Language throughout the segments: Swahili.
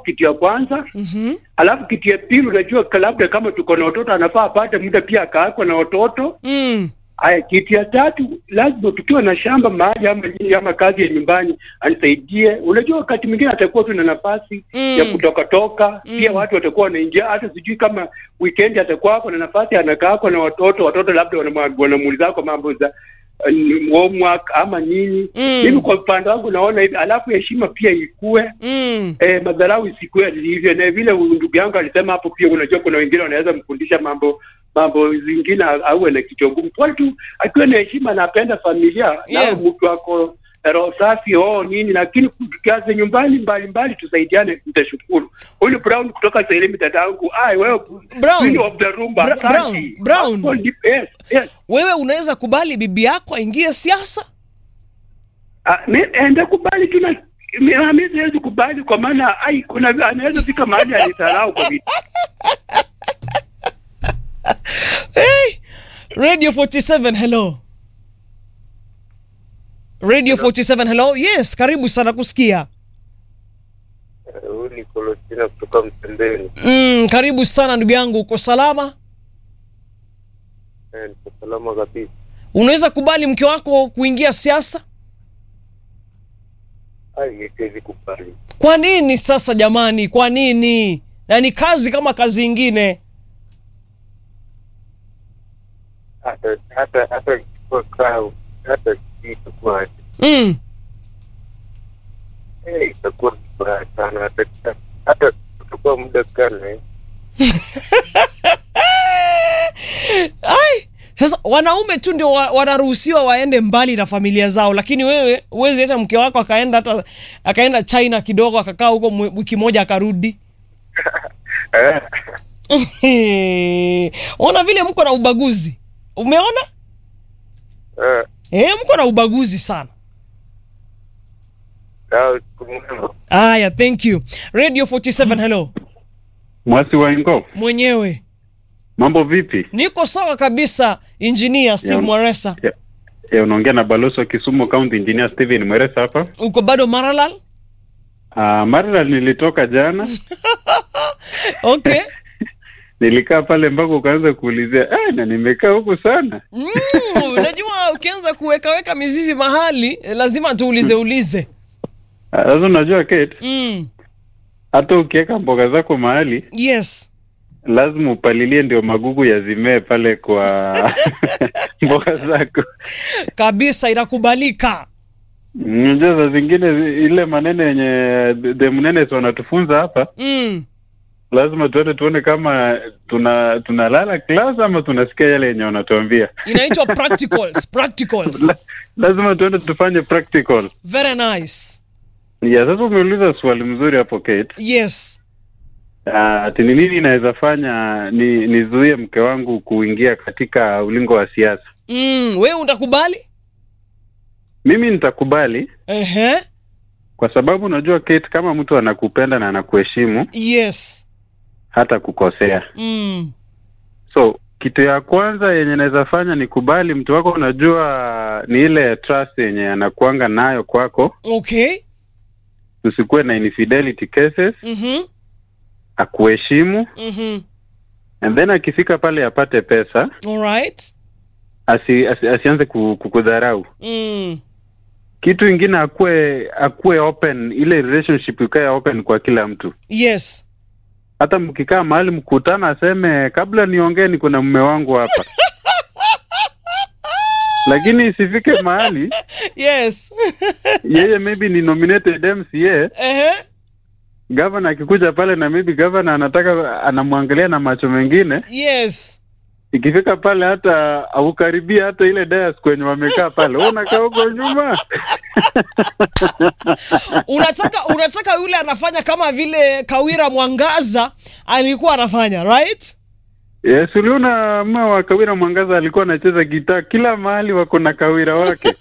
kitu ya kwanza. Mhm. Alafu kitu ya pili, unajua ka- labda kama tuko na watoto, anafaa apate muda pia akaako na watoto. Mm. Haya, kitu ya tatu, lazima tukiwa na shamba mahali ama nini ama kazi ya nyumbani anisaidie. Unajua, wakati mwingine atakuwa tu na nafasi Mm. ya kutoka toka, pia Mm. watu watakuwa wanaingia. Hata sijui kama weekend atakuwa hapo na nafasi, anakaa hapo na watoto, watoto labda wanamwa- wanamuuliza kwa mambo za uh, homework ama nini. Mm. Mimi kwa upande wangu naona hivi, alafu heshima pia ikue Mm. eh, madharau isikuwe hivyo, na vile ndugu yangu alisema hapo pia, unajua kuna wengine wanaweza mfundisha mambo mambo zingine auwe na kichwa ngumu, pole tu akiwa na heshima na apenda familia Yeah. nao mtu ako na roho safi oh nini, lakini tukianza nyumbani mbalimbali tusaidiane, nitashukuru. Huyu Brown kutoka Sailemi, dadangu, ai wewe Brown. queen of the rumba, Bra- asante. Brown, Brown. Hapo ndipo- yes, yes. Wewe unaweza kubali bibi yako aingie siasa? Ah, mi- ende kubali tu na mi- ah, mi siwezi kubali kwa maana ai kuna anaweza fika mahali anitarau kwa vitu Hey! Radio 47 hello. Radio 47 hello. Yes, karibu sana kusikia. Huyu ni Kolostina kutoka Mtembeni. Mm, karibu sana ndugu yangu, uko salama? Eh, Niko salama kabisa. Unaweza kubali mke wako kuingia siasa? Ai, siwezi kubali. Kwa nini sasa jamani? Kwa nini? Na ni kazi kama kazi ingine. Hata hata hata kwa kao hata itakuwa Mm. eh, itakuwa vibaya sana hata hata kuchukua muda kana eh. Ai, sasa wanaume tu ndio wa- wanaruhusiwa waende mbali na familia zao, lakini wewe huwezi hata mke wako akaenda hata akaenda China kidogo akakaa huko mwe- wiki moja akarudi. Eh, Ona vile mko na ubaguzi, umeona? eh, Eh, mko na ubaguzi sana. sawa, siku mwema. Aya, thank you. Radio 47 hello. Mwasi wa Ingo, Mwenyewe mambo vipi? niko sawa kabisa, engineer Steve Ya- Mwaresa. Ya, ya unaongea na balozi wa Kisumu County Engineer Steven Mweresa hapa. Uko bado Maralal? Uh, Maralal nilitoka jana, Okay. nilikaa pale mpaka ukaanza kuulizia eh, na nimekaa huku sana. Mm, unajua ukianza kuwekaweka mizizi mahali eh, lazima tuulize ulize. Ah, Sasa unajua Kate, Mm, hata ukiweka mboga zako mahali yes. lazima upalilie ndio magugu yazimee pale kwa mboga zako. Kabisa inakubalika. Unajua saa zingine zi- ile maneno yenye the- the mnene wanatufunza hapa Mm, lazima tuende tuone kama tuna tunalala class ama tunasikia yale yenye wanatuambia. inaitwa practicals, practicals. La- lazima tuende tufanye practical. Very nice. Ya, sasa umeuliza swali mzuri hapo Kate. Yes. Ah, ati ni nini inaweza fanya ni nizuie mke wangu kuingia katika ulingo wa siasa? Mm, wewe utakubali? Mimi nitakubali Ehe. kwa sababu unajua Kate, kama mtu anakupenda na anakuheshimu Yes. hata kukosea. Mm. So kitu ya kwanza yenye naweza fanya ni kubali mtu wako, unajua ni ile trust yenye anakuanga nayo kwako, Okay. usikuwe na infidelity cases, Mhm. akuheshimu Mhm. and then akifika pale apate pesa All right. asi, asi, asianze ku- kukudharau. Mm. Kitu ingine akuwe akuwe open, ile relationship ikae open kwa kila mtu. Yes. Hata mkikaa mahali mkutana, aseme kabla niongee, niko na mume wangu hapa lakini isifike mahali Yes. yeye maybe ni nominated MCA, Ehe. gavana akikuja pale na maybe gavana anataka anamwangalia na macho mengine, Yes. ikifika pale hata aukaribia hata ile dais kwenye wamekaa pale, wewe unakaa huko nyuma unataka unataka yule anafanya kama vile Kawira Mwangaza alikuwa anafanya right? Yes, uliona mma wa Kawira Mwangaza alikuwa anacheza gitaa kila mahali, wako na Kawira wake.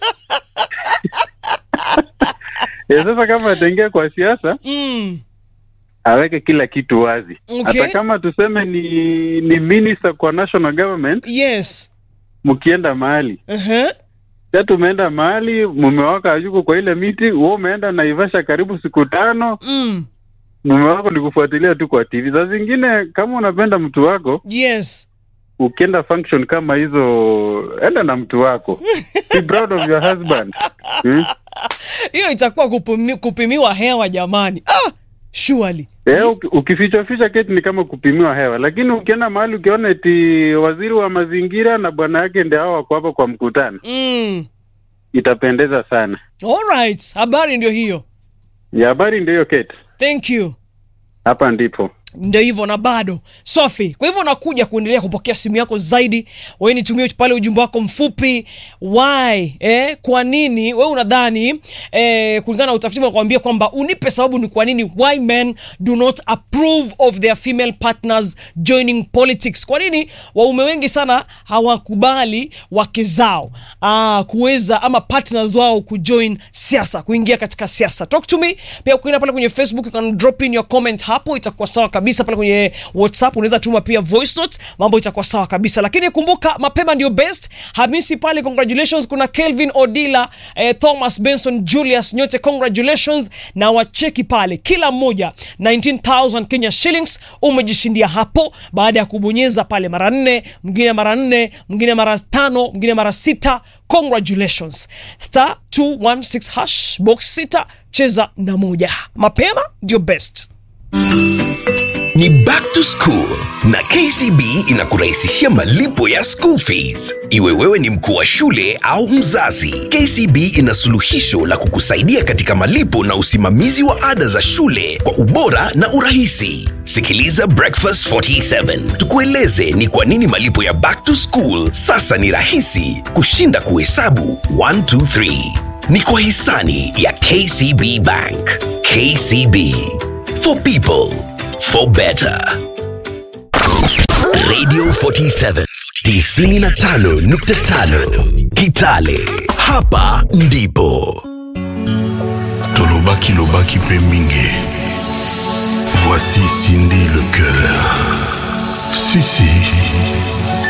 Yes, sasa kama ataingia kwa siasa Mm. aweke kila kitu wazi. Okay. Hata kama tuseme ni ni minister kwa national government, Yes. mkienda mahali Ehe. sasa, tumeenda mahali mume wako hayuko kwa ile miti, wewe umeenda Naivasha karibu siku tano, Mm. mume wako ni kufuatilia tu kwa TV. Saa zingine kama unapenda mtu wako, yes ukienda function kama hizo, enda na mtu wako. Be proud of your husband. Hmm? hiyo itakuwa kupimi, kupimiwa hewa jamani ah, surely Eh, uki- ukificha ficha keti ni kama kupimiwa hewa, lakini ukienda mahali ukiona eti waziri wa mazingira na bwana yake ndio hao wako hapo kwa mkutano, mm. itapendeza sana. Alright, habari ndio hiyo Ya habari ndio hiyo Kate, thank you hapa ndipo ndio hivyo na bado safi kwa hivyo nakuja kuendelea kupokea simu yako zaidi wewe nitumie pale ujumbe wako mfupi why eh, kwa nini wewe unadhani eh, kulingana na utafiti nakwambia kwamba unipe sababu ni kwa nini why men do not approve of their female partners joining politics kwa nini waume wengi sana hawakubali wake zao ah, kuweza ama partners wao kujoin siasa kuingia katika siasa talk to me pia ukienda pale kwenye facebook you can drop in your comment hapo itakuwa sawa kabisa pale kwenye whatsapp unaweza tuma pia voice note mambo itakuwa sawa kabisa lakini kumbuka mapema ndio best hamisi pale congratulations kuna kelvin odila eh, thomas benson julius nyote congratulations na wacheki pale kila mmoja 19000 kenya shillings umejishindia hapo baada ya kubonyeza pale mara nne mwingine mara nne mwingine mara tano mwingine mara sita congratulations star 216 hash box sita cheza na moja mapema ndio best ni back to school na kcb inakurahisishia malipo ya school fees iwe wewe ni mkuu wa shule au mzazi kcb ina suluhisho la kukusaidia katika malipo na usimamizi wa ada za shule kwa ubora na urahisi sikiliza breakfast 47 tukueleze ni kwa nini malipo ya back to school sasa ni rahisi kushinda kuhesabu 123 ni kwa hisani ya kcb bank kcb for people for better. Radio 47 95.5 Kitale. Hapa ndipo tolobaki lobaki mpe mingi voici cindy le cœur sisi